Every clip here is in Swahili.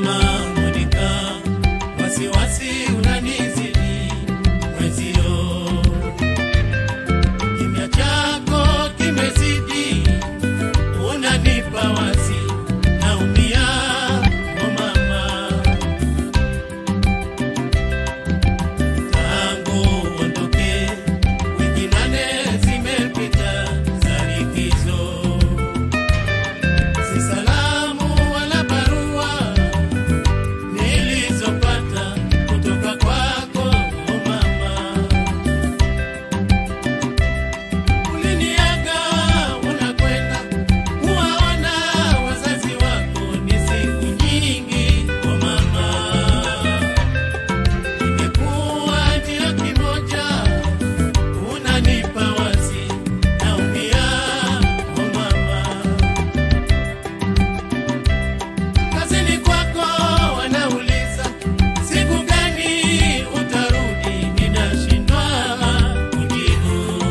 mama Monica, wasiwasi unanizidi mwezio, kimya chako kimezidi, unanipa wasi, naumia o mama, tangu uondoke wiki nane zimepita za likizo si salamu wala barua nilizopata kutoka kwako o mama. Uliniaga unakwenda kuwaona wazazi wako, ni siku nyingi o mama. Imekuwa ndio kimoja, unanipa wasi, naumia o mama. Kazini kwako wanauliza siku gani utarudi, ninashindwa kujibu.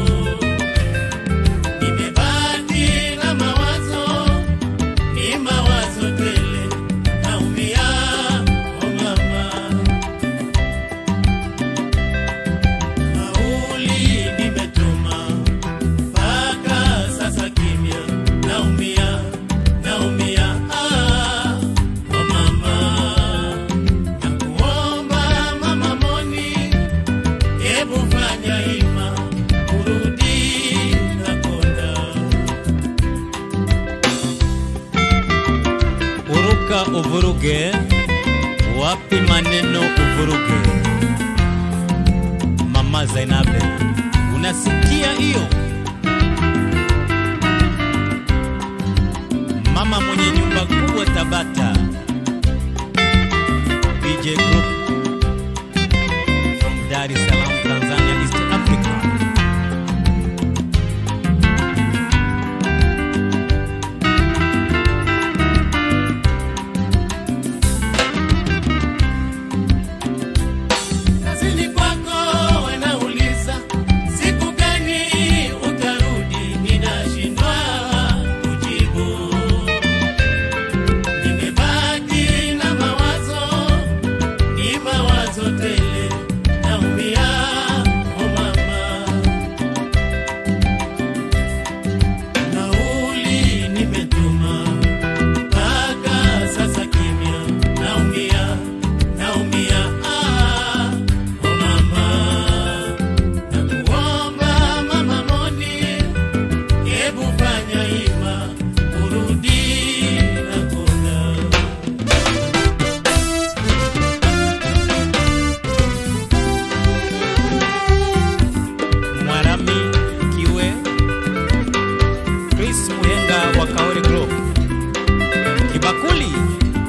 Nimebaki na mawazo, ni mawazo tele, naumia o mama. Nauli nimetuma mpaka sasa kimya, naumia, naumia ah, oh mama. Nakuomba mama Moni, hebu fanya hima urudi nakonda. Uruka uvuruge, wapi maneno uvuruge. Mama Zainabe, unasikia hiyo? Mama mwenye nyumba kubwa Tabata, BJ Group from Dar es Salaam, Tanzania, East Africa. Kazini kwako wanauliza siku gani utarudi, ninashindwa kujibu. Nimebaki na mawazo, ni mawazo tele, naumia o mama. Nauli nimetuma mpaka sasa kimya, naumia, naumia ah, o mama. Nakuomba mama Moni, hebu fanya hima urudi nakonda. Mwarami Kiwe, Chris Muhenga wa Kaori Group, Kibakuli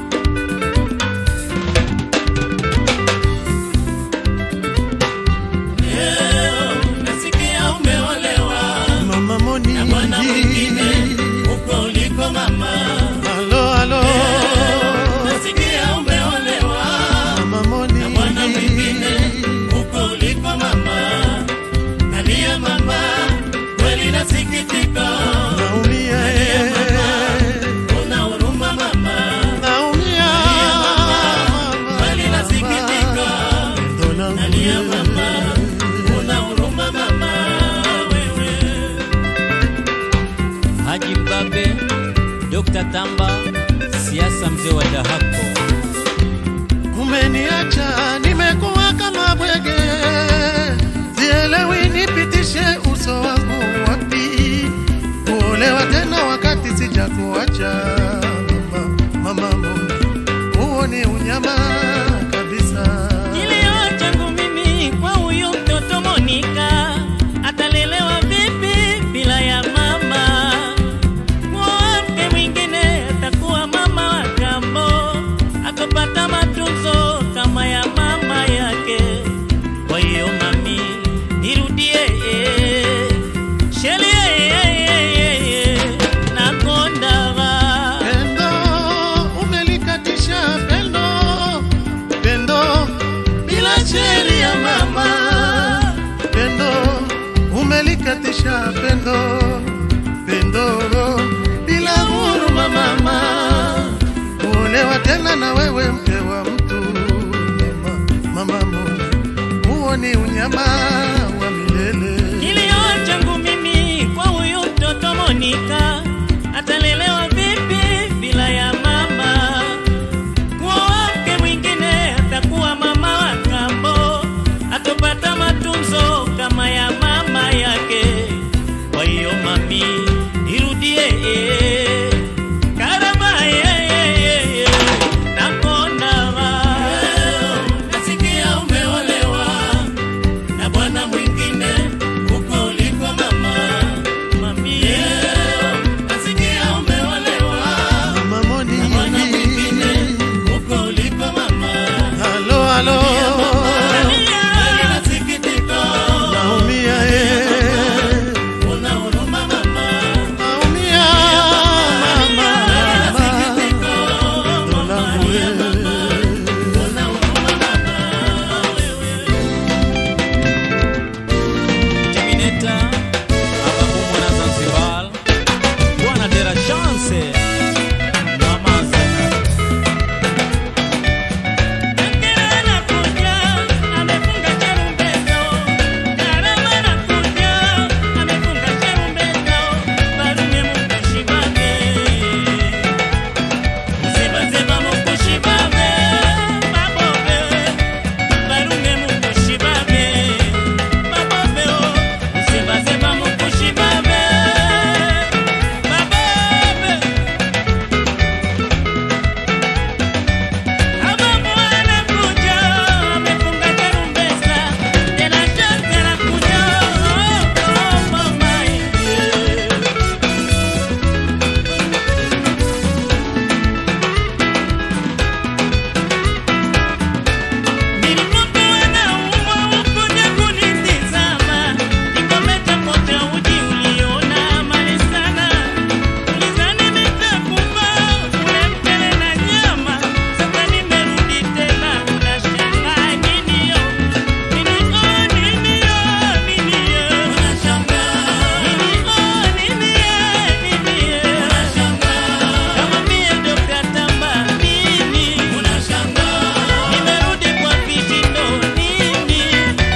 Leo nasikia umeolewa Mama Moni, na bwana mwingine huko uliko mama. halo halo, Nasikia umeolewa Mama Moni, na bwana mwingine huko uliko mama. Nalia mama, kweli nasikitika. naumia Nalia eh, mama, una huruma mama. naumia Kweli nasikitika. Ndo langu Nalia mama, una huruma mama wewe. Haji Mbabe, Dr. Tamba, siasa mzee wa Dahako, umeniacha nimekuwa kama bwege, sielewi nipitishe uso wangu wapi, kuolewa tena wakati sijakuacha mama, mama Moni, huo ni unyama kabisa. Kilio changu mimi kwa huyu mtoto Monika, atalelewa vipi bila ya mama? Kwa mke mwingine atakuwa mama wa kambo, akapata matunzo kama ya mama yake. Kwa hiyo mami, irudie shelie nakondava Pendo umelikatisha pendo, pendo bila cheli ya mama. Pendo umelikatisha pendo, pendo bila huruma mama. Kuolewa tena kuachana na wewe mke wa mtu mama, mama Mungu, huo ni unyama wa milele. Kilio changu mimi kwa huyu mtoto Monika, atalelewa vipi bila ya mama? Kuoa mke mwingine atakuwa mama wa kambo, atopata matunzo kama ya mama yake. Kwa hiyo mami, irudie karama yeye nakona Nasikia umeolewa na bwana mwingine huko uliko mama. mami Nasikia umeolewa Mama Moni, na bwana mwingine huko uliko mama. halo halo, Kweli nasikitika, naumia eh, una huruma mama. naumia mama, Nasikitika, pendo langu eh. una huruma mama. Terminator Ababu mwana Zanzibar Bwana de la chance Mama Zana Ngera anakuja, amefunga cherumbeta. Karama anakuja, amefunga cherumbeta. Barume mukushibage. Zeba-zeba mukushibage, babobe. Barume mukushibage, babobe, oh. Zeba-zeba mukushibage, babobe. Ababu anakuja, amefunga tarumbeta, tena shati anakuja, oh, oh, mama, yeah. Nilipokuwa naumwa ukuja kunitizama, nikometa kocha uji uliona mali sana. Ulizani nitakufa, ule mchele na nyama. Sasa nimerudi tena, unashangaa nini yo? Nini oh, nini yo, nini yo? Nini oh, nini ye, nini ye? Kama mie Dr. Tamba, nini? Nimerudi kwa vishindo, nini?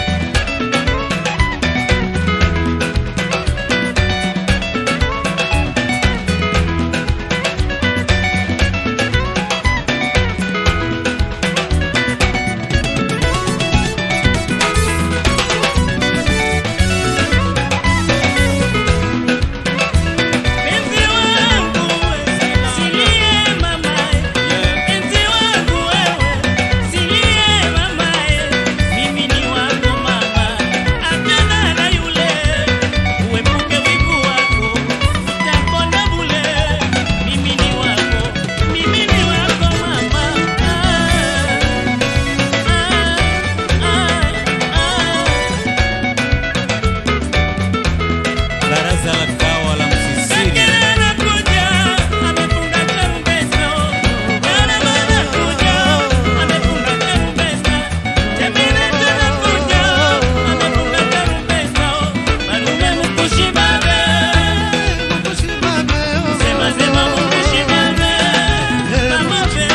Penzi wangu silie mamae, penzi wangu wewe silie mamae, mimi ni wako mama, achana na yule, uepuke wivu wako, utakonda bule. Mimi ni wako, mimi ni wako mama. Ah, ah, ah. Baraza la kawa la Msisiri Ngera anakuja, amefunga tarumbeta. Karama anakuja, amefunga tarumbeta. Terminator anakuja, amefunga tarumbeta. Malume mkushibage, sema sema mkushibage. Mamobe.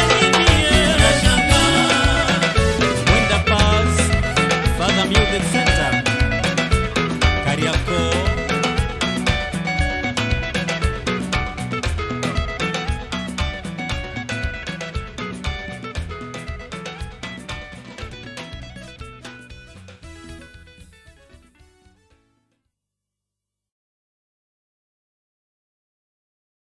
Winter Pass Father Music Center